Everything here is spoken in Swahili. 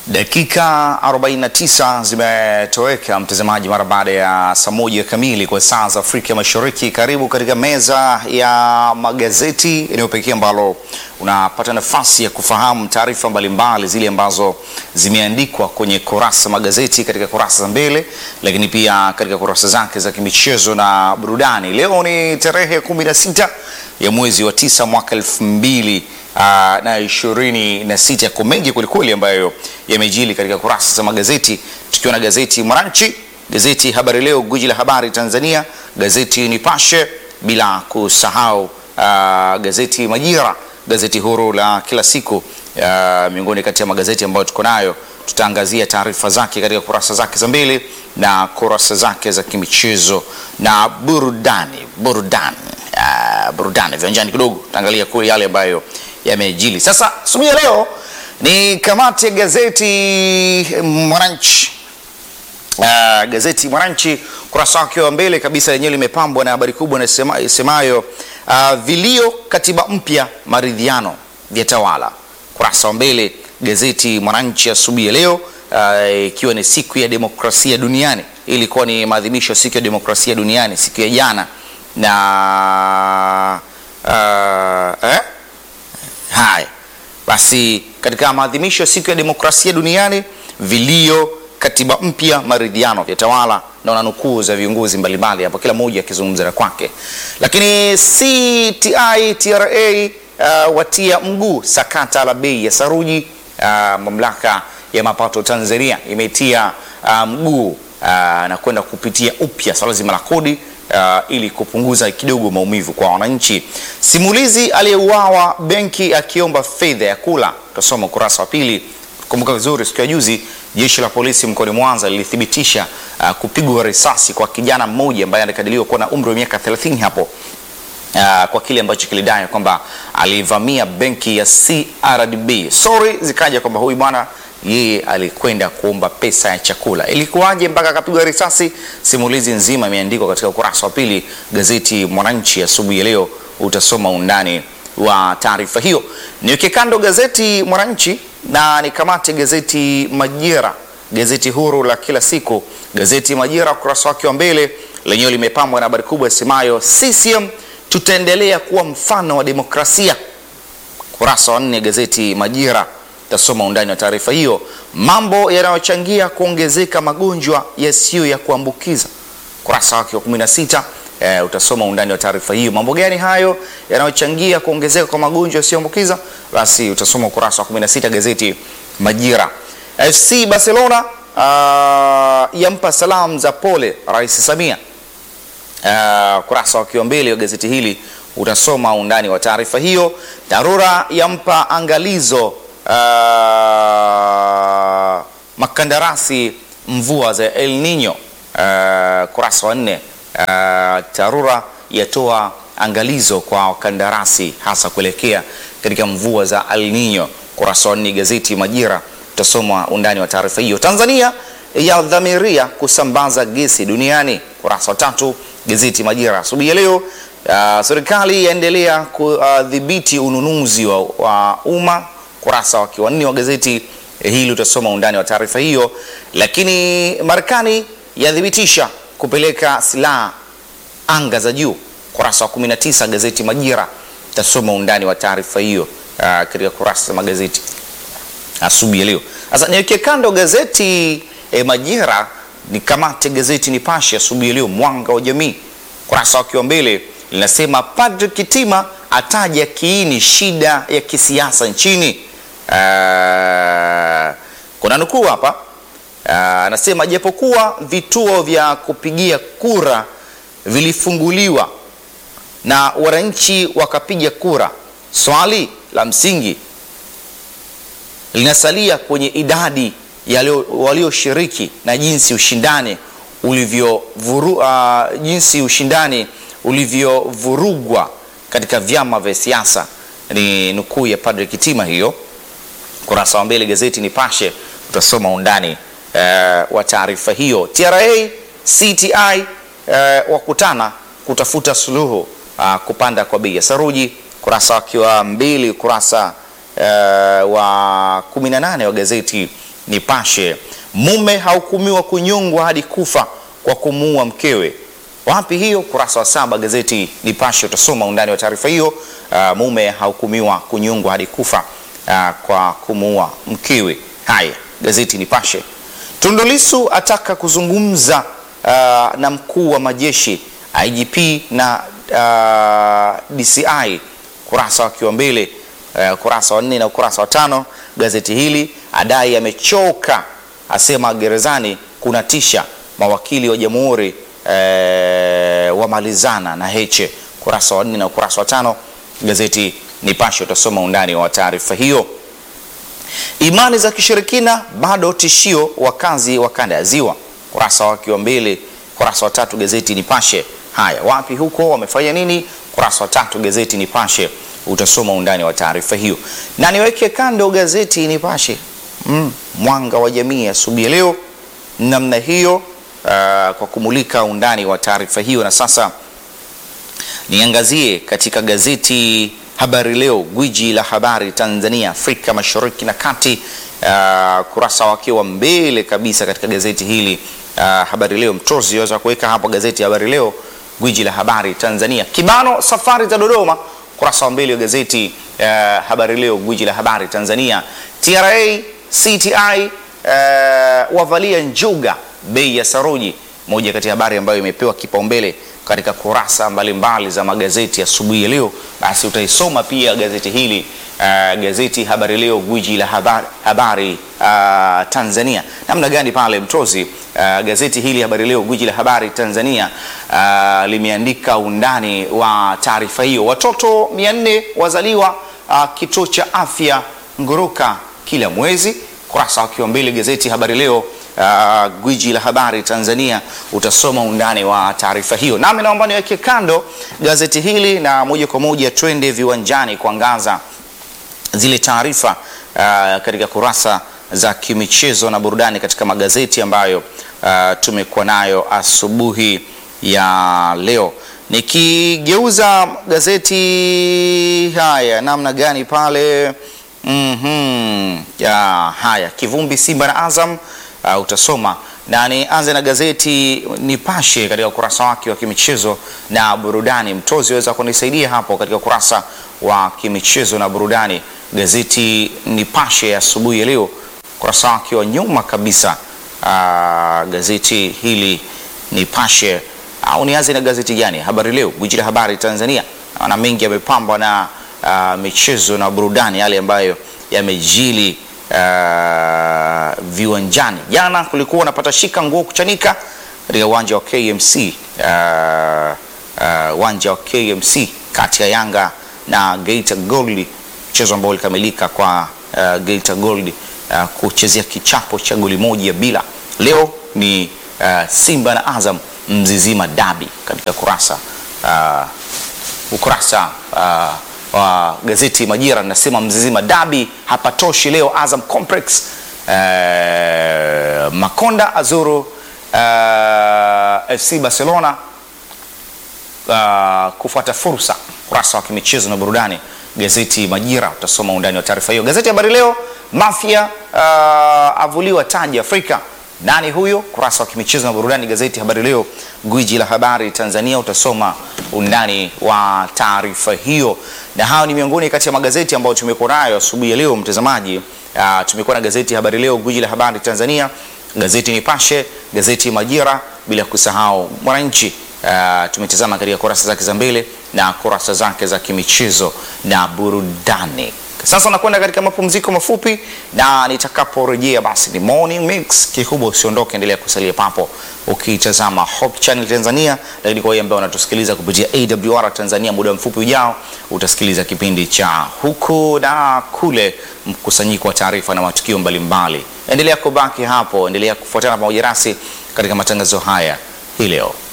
Dakika 49 zimetoweka mtazamaji, mara baada ya saa moja kamili kwa saa za Afrika Mashariki. Karibu katika meza ya magazeti, eneo pekee ambalo unapata nafasi ya kufahamu taarifa mbalimbali zile ambazo zimeandikwa kwenye kurasa magazeti katika kurasa za mbele, lakini pia katika kurasa zake za kimichezo na burudani. Leo ni tarehe 16 ya mwezi wa tisa mwaka elfu mbili Uh, na ishirini na sita. Yako mengi kwelikweli ambayo yamejili katika kurasa za magazeti, tukiwa na gazeti Mwananchi, gazeti Habari Leo, gwiji la habari Tanzania, gazeti Nipashe, bila kusahau uh, gazeti Majira, gazeti huru la kila siku, uh, miongoni kati ya magazeti ambayo tuko nayo. Tutaangazia taarifa zake katika kurasa zake za mbele na kurasa zake za kimichezo na burudani. Burudani, uh, burudani viwanjani kidogo, tutaangalia kule yale ambayo yamejili. Sasa asubuhi ya leo ni kamati ya gazeti Mwananchi. Uh, gazeti Mwananchi kurasa wake wa mbele kabisa lenyewe limepambwa na habari kubwa isemayo uh, vilio katiba mpya maridhiano vya tawala. Kurasa wa mbele gazeti Mwananchi asubuhi ya leo ikiwa uh, ni siku ya demokrasia duniani. Ilikuwa ni maadhimisho ya siku ya demokrasia duniani siku ya jana na uh, eh? Haya basi, katika maadhimisho ya siku ya demokrasia duniani, vilio katiba mpya maridhiano vya tawala, na nukuu za viongozi mbalimbali hapo, kila mmoja akizungumza na kwake. Lakini CTI TRA uh, watia mguu sakata la bei ya saruji. Uh, mamlaka ya mapato Tanzania imetia uh, mguu uh, na kwenda kupitia upya swala zima la kodi Uh, ili kupunguza kidogo maumivu kwa wananchi. Simulizi aliyeuawa benki akiomba fedha ya kula, tutasoma ukurasa wa pili. Kumbuka vizuri, siku ya juzi jeshi la polisi mkoani Mwanza lilithibitisha uh, kupigwa risasi kwa kijana mmoja ambaye anakadiriwa kuwa na umri wa miaka 30 hapo uh, kwa kile ambacho kilidai kwamba alivamia benki ya CRDB. Sorry zikaja kwamba huyu bwana yeye alikwenda kuomba pesa ya chakula. Ilikuwaje mpaka akapigwa risasi? Simulizi nzima imeandikwa katika ukurasa wa pili gazeti Mwananchi asubuhi ya leo, utasoma undani wa taarifa hiyo. Niweke kando gazeti Mwananchi na nikamate gazeti Majira, gazeti huru la kila siku. Gazeti Majira ukurasa wake wa mbele lenyewe limepambwa na habari kubwa isemayo CCM tutaendelea kuwa mfano wa demokrasia. Ukurasa wa nne gazeti Majira tasoma undani wa taarifa hiyo, mambo yanayochangia kuongezeka magonjwa yasiyo ya kuambukiza. Kurasa wake wa 16 e, utasoma undani wa taarifa hiyo. Mambo gani hayo yanayochangia kuongezeka kwa magonjwa yasiyoambukiza? Basi utasoma ukurasa wa 16 gazeti Majira. FC Barcelona uh, yampa salamu za pole Rais Samia. Uh, kurasa wake wa mbele wa gazeti hili utasoma undani wa taarifa hiyo. Dharura yampa angalizo Uh, makandarasi mvua za El Nino. Uh, kurasa wa nne. Uh, TARURA yatoa angalizo kwa wakandarasi hasa kuelekea katika mvua za El Nino. Kurasa wa nne gazeti Majira utasoma undani wa taarifa hiyo. Tanzania yadhamiria kusambaza gesi duniani. Kurasa wa tatu gazeti Majira asubuhi ya leo. Uh, serikali yaendelea kudhibiti ununuzi wa, wa umma kurasa wa wanne wa gazeti hili utasoma undani wa taarifa hiyo. Lakini Marekani yathibitisha kupeleka silaha anga za juu, kurasa wa 19 gazeti Majira utasoma undani wa taarifa hiyo uh, katika kurasa za magazeti asubuhi ya leo. Sasa niweke kando gazeti eh, Majira ni kamate gazeti Nipashe asubuhi ya leo, mwanga wa jamii, kurasa wa mbele linasema Padri Kitima ataja kiini shida ya kisiasa nchini. Uh, kuna nukuu hapa anasema, uh, japokuwa vituo vya kupigia kura vilifunguliwa na wananchi wakapiga kura, swali la msingi linasalia kwenye idadi ya walioshiriki na jinsi ushindani ulivyovuru, uh, jinsi ushindani ulivyovurugwa katika vyama vya siasa. Ni nukuu ya Padre Kitima hiyo kurasa wa mbele gazeti Nipashe utasoma undani uh, wa taarifa hiyo. TRA CTI uh, wakutana kutafuta suluhu uh, kupanda kwa bei ya saruji. Kurasa wakiwa mbili, kurasa uh, wa 18 wa gazeti Nipashe, mume hahukumiwa kunyongwa hadi kufa kwa kumuua mkewe. Wapi hiyo? Kurasa wa saba gazeti Nipashe utasoma undani wa taarifa hiyo. Uh, mume hahukumiwa kunyongwa hadi kufa uh, kwa kumuua mkewe. Haya, gazeti Nipashe. Tundu Lissu ataka kuzungumza uh, na mkuu wa majeshi IGP na uh, DCI, kurasa wakiwa mbele uh, kurasa wa nne na ukurasa wa tano. Gazeti hili adai amechoka, asema gerezani kuna tisha, mawakili wa jamhuri uh, wamalizana na Heche, kurasa wa nne na ukurasa wa tano. Gazeti Nipashe utasoma undani wa taarifa hiyo. Imani za kishirikina bado tishio wakazi wa kanda ya Ziwa, kurasa wake wa mbili, kurasa wa tatu gazeti Nipashe. Haya, wapi huko wamefanya nini? Kurasa wa tatu gazeti Nipashe utasoma undani wa taarifa hiyo, na niweke kando gazeti Nipashe mm, mwanga wa jamii asubuhi ya leo namna hiyo, uh, kwa kumulika undani wa taarifa hiyo, na sasa niangazie katika gazeti Habari Leo, gwiji la habari Tanzania, Afrika Mashariki na Kati. Uh, kurasa wake wa mbele kabisa katika gazeti hili uh, Habari Leo, mtozi waweza kuweka hapo gazeti Habari Leo, gwiji la habari Tanzania. Kibano safari za Dodoma, kurasa wa mbele wa gazeti uh, Habari Leo, gwiji la habari Tanzania. TRA CTI uh, wavalia njuga bei ya saruji, moja kati ya habari ambayo imepewa kipaumbele katika kurasa mbalimbali mbali za magazeti asubuhi ya, ya leo. Basi utaisoma pia gazeti hili uh, gazeti Habari Leo, gwiji la habari, habari uh, Tanzania. Namna gani pale mtozi uh, gazeti hili Habari Leo, gwiji la habari Tanzania uh, limeandika undani wa taarifa hiyo. Watoto 400 wazaliwa uh, kituo cha afya Nguruka kila mwezi, kurasa wakiwa mbele gazeti Habari Leo Uh, gwiji la habari Tanzania utasoma undani wa taarifa hiyo. Nami naomba niweke kando gazeti hili na moja kwa moja twende viwanjani kuangaza zile taarifa uh, katika kurasa za kimichezo na burudani katika magazeti ambayo uh, tumekuwa nayo asubuhi ya leo. Nikigeuza gazeti haya namna gani pale mm -hmm. ya, haya kivumbi Simba na Azam Uh, utasoma na nianze na gazeti Nipashe katika ukurasa wake wa kimichezo na burudani. Mtozi waweza kunisaidia hapo katika ukurasa wa kimichezo na burudani, gazeti Nipashe asubuhi ya leo, ukurasa wake wa nyuma kabisa. Uh, gazeti hili Nipashe au nianze na gazeti gani? Habari Leo, gwiji la habari Tanzania, na mengi yamepambwa na uh, michezo na burudani, yale ambayo yamejili Uh, viwanjani. Jana kulikuwa napata shika nguo kuchanika katika uwanja wa KMC uwanja uh, uh, wa KMC kati ya Yanga na Geita Gold, mchezo ambao ulikamilika kwa uh, Geita Gold uh, kuchezea kichapo cha goli moja bila. Leo ni uh, Simba na Azam Mzizima Dabi katika kurasa uh, ukurasa uh, wa gazeti Majira nasema Mzizima Dabi hapatoshi leo Azam Complex. Uh, Makonda azuru uh, FC Barcelona uh, kufuata fursa. Kurasa wa kimichezo na burudani gazeti Majira utasoma undani wa taarifa hiyo. Gazeti Habari Leo, Mafia uh, avuliwa taji Afrika. Nani huyo? Kurasa wa kimichezo na burudani gazeti Habari Leo, gwiji la habari Tanzania, utasoma undani wa taarifa hiyo. Na hayo ni miongoni kati ya magazeti ambayo tumekuwa nayo asubuhi ya leo, mtazamaji. Uh, tumekuwa na gazeti Habari Leo, gwiji la habari Tanzania, gazeti Nipashe, gazeti Majira, bila kusahau Mwananchi. Uh, tumetazama katika kurasa zake za mbele na kurasa zake za kimichezo na burudani. Sasa nakwenda katika mapumziko mafupi, na nitakaporejea basi ni morning mix. Kikubwa usiondoke, endelea kusalia papo ukitazama Hope Channel Tanzania, lakini kwa wale ambao wanatusikiliza kupitia AWR Tanzania, muda mfupi ujao utasikiliza kipindi cha huku na kule, mkusanyiko wa taarifa na matukio mbalimbali. Endelea kubaki hapo, endelea kufuatana pamoja nasi katika matangazo haya hii leo.